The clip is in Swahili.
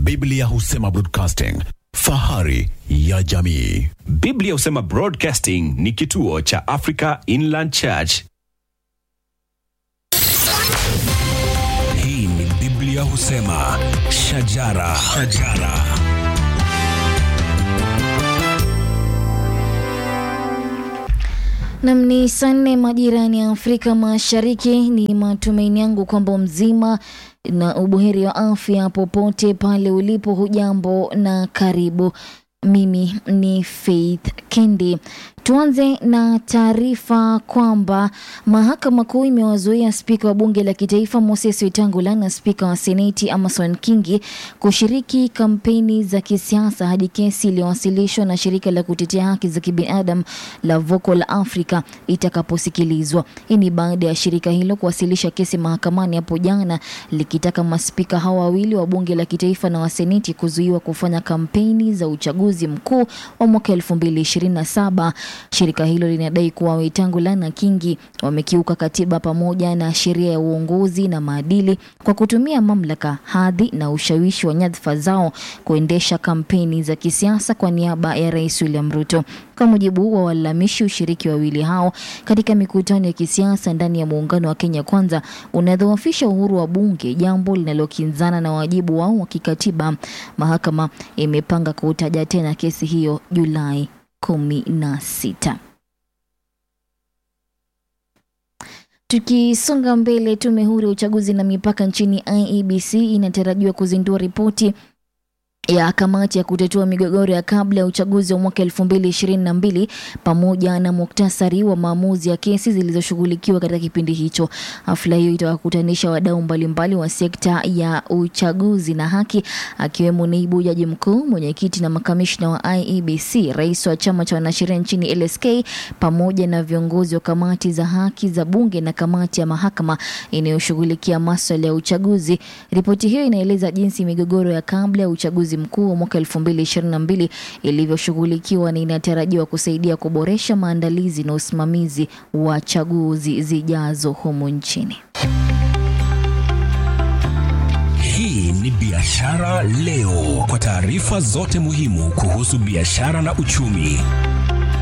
Biblia husema broadcasting, fahari ya jamii. Biblia husema Broadcasting ni kituo cha Africa Inland Church. Hii ni Biblia husema shajara, shajara. Nam ni saa nne majirani ya Afrika Mashariki. Ni matumaini yangu kwamba mzima na ubuheri wa afya popote pale ulipo. Hujambo na karibu. Mimi ni Faith Kendi. Tuanze na taarifa kwamba mahakama kuu imewazuia spika wa bunge la kitaifa Moses Wetangula na spika wa seneti Amason Kingi kushiriki kampeni za kisiasa hadi kesi iliyowasilishwa na shirika la kutetea haki za kibinadamu la Vocal Africa itakaposikilizwa. Hii ni baada ya shirika hilo kuwasilisha kesi mahakamani hapo jana likitaka maspika hao wawili wa bunge la kitaifa na wa seneti kuzuiwa kufanya kampeni za uchaguzi mkuu wa mwaka 2027. Shirika hilo linadai kuwa Wetangula na Kingi wamekiuka katiba pamoja na sheria ya uongozi na maadili kwa kutumia mamlaka, hadhi na ushawishi wa nyadhifa zao kuendesha kampeni za kisiasa kwa niaba ya Rais William Ruto. Kwa mujibu wa walalamishi, ushiriki wa wawili hao katika mikutano ya kisiasa ndani ya muungano wa Kenya Kwanza unadhoofisha uhuru wa bunge, jambo linalokinzana na wajibu wao wa kikatiba. Mahakama imepanga kutaja tena kesi hiyo Julai kumi na sita. Tukisonga mbele, tume huru ya uchaguzi na mipaka nchini IEBC inatarajiwa kuzindua ripoti ya kamati ya kutatua migogoro ya kabla ya uchaguzi wa mwaka 2022 pamoja na muktasari wa maamuzi ya kesi zilizoshughulikiwa katika kipindi hicho. Hafla hiyo itawakutanisha wadau mbalimbali wa sekta ya uchaguzi na haki, akiwemo naibu jaji mkuu, mwenyekiti na makamishna wa IEBC, rais wa chama cha wanasheria nchini LSK, pamoja na viongozi wa kamati za haki za bunge na kamati ya mahakama inayoshughulikia maswala ya uchaguzi. Ripoti hiyo inaeleza jinsi migogoro ya kabla ya uchaguzi mkuu wa mwaka 2022 ilivyoshughulikiwa na inatarajiwa kusaidia kuboresha maandalizi na usimamizi wa chaguzi zijazo humu nchini. Hii ni Biashara Leo, kwa taarifa zote muhimu kuhusu biashara na uchumi.